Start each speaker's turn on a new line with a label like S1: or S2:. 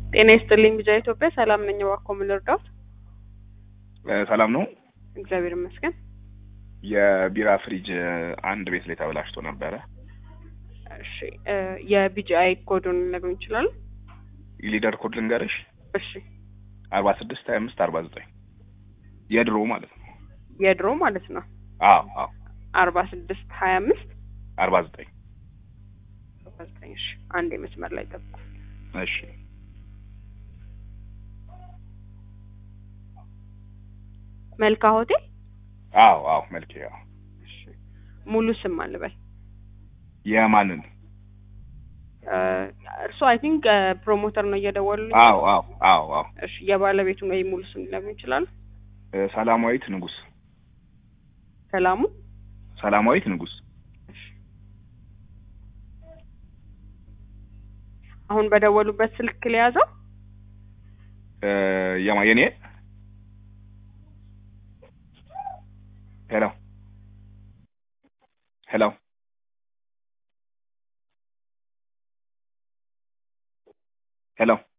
S1: ጤና ይስጥልኝ ቢጃ ኢትዮጵያ ሰላም ነኝ። እባክዎ ምን ልርዳዎት?
S2: ሰላም ነው።
S1: እግዚአብሔር ይመስገን።
S2: የቢራ ፍሪጅ አንድ ቤት ላይ ተበላሽቶ ነበረ።
S1: እሺ እ የቢጂአይ ኮዱን ሊነግሩኝ ይችላሉ?
S2: የሊደር ኮድ ልንገርሽ፣
S1: እሺ
S2: አርባ ስድስት ሀያ አምስት አርባ ዘጠኝ የድሮ ማለት ነው።
S1: የድሮ ማለት ነው።
S2: አዎ አዎ
S1: አርባ ስድስት ሀያ አምስት
S2: አርባ ዘጠኝ
S1: አርባ ዘጠኝ እሺ አንድ የመስመር ላይ ጠብቁ።
S2: እሺ
S1: መልካ ሆቴል
S2: አዎ አዎ መልኬ አዎ
S1: እሺ ሙሉ ስም አልበል
S2: የማንን
S1: እርሱ አይ ቲንክ ፕሮሞተር ነው እየደወሉልኝ።
S2: አዎ አዎ አዎ አዎ
S1: እሺ የባለቤቱን ወይ ሙሉ ስም ሊነግሩኝ ይችላሉ?
S2: እ ሰላማዊት ንጉስ
S1: ሰላሙ
S2: ሰላማዊት ንጉስ
S1: እሺ አሁን በደወሉበት ስልክ ሊያዘው
S2: እ የማ የኔ ሄሎ ሄሎ ሄሎ